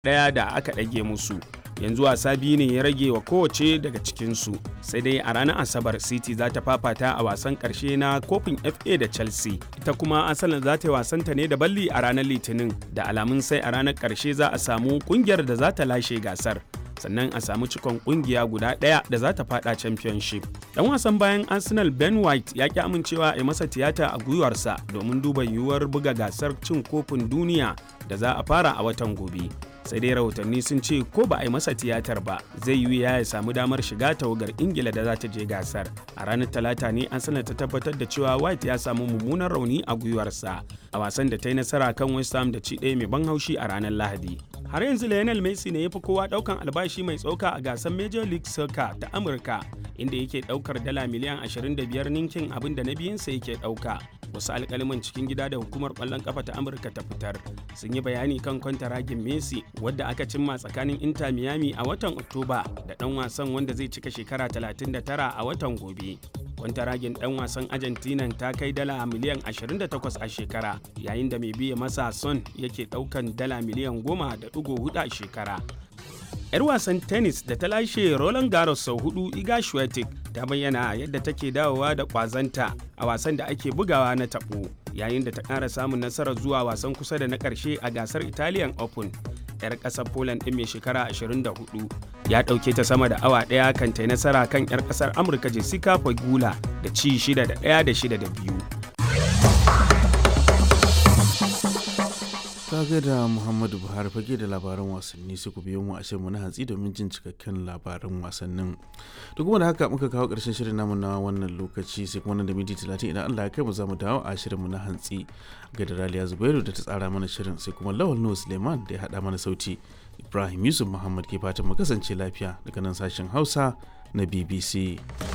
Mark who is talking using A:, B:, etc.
A: ɗaya da aka ɗage musu yanzu wasa biyu ne ya rage wa kowace daga cikinsu sai dai a ranar asabar city za ta fafata a wasan karshe na kofin fa da chelsea ita kuma asalin za ta yi wasanta ne da balli a ranar litinin da alamun sai a ranar karshe za a samu kungiyar da za ta lashe gasar sannan a samu cikon kungiya guda ɗaya da za ta fada championship dan wasan bayan arsenal ben white ya ki amincewa a masa tiyata a gwiwarsa domin duba yiwuwar buga gasar cin kofin duniya da za a fara a watan gobe sai dai rahotanni sun ce ko ba a yi masa tiyatar ba zai yi ya samu damar shiga tawagar ingila da za ta je gasar a ranar talata ne an sanar ta tabbatar da cewa white ya samu mummunan rauni a gwiwarsa a wasan da ta yi nasara kan west ham da ci ɗaya mai ban haushi a ranar lahadi har yanzu lionel messi ne ya fi kowa ɗaukan albashi mai tsoka a gasar major league soccer ta amurka inda yake ɗaukar dala miliyan 25 ninkin abin da na biyunsa yake ɗauka wasu alkaliman cikin gida da hukumar kwallon kafa ta amurka ta fitar sun yi bayani kan kwantaragin messi wadda aka cimma tsakanin inter miami a watan oktoba da dan wasan wanda zai cika shekara 39 a watan gobe kwantaragin dan wasan argentina ta kai dala miliyan 28 a shekara yayin da mai biya masa son yake daukan dala miliyan 10.4 a shekara 'yar wasan tennis da ta lashe Roland Garros sau hudu Iga Swiatek ta bayyana yadda take dawowa da kwazanta a wasan da ake bugawa na tabo yayin da ta ƙara samun nasarar zuwa wasan kusa da na ƙarshe a gasar Italian Open. 'yar ƙasar Poland ɗin mai shekara 24 ya ɗauke ta sama da awa ɗaya kan ta nasara kan 'yar ƙasar Amurka Jessica Pegula da ci 6 da 1 da 6 da 2.
B: Kaga da Muhammadu Buhari fage da labaran wasanni sai ku biyo mu a mu na hantsi domin jin cikakken labaran wasannin. Da kuma da haka muka kawo ƙarshen shirin namu na wannan lokaci sai kuma nan da minti talatin idan Allah ya kai mu za mu dawo a shirinmu na hantsi ga da Raliya Zubairu da ta tsara mana shirin sai kuma Lawal Nuhu Suleiman da ya haɗa mana sauti. Ibrahim Yusuf Muhammad ke fatan mu kasance lafiya daga nan sashen Hausa na BBC.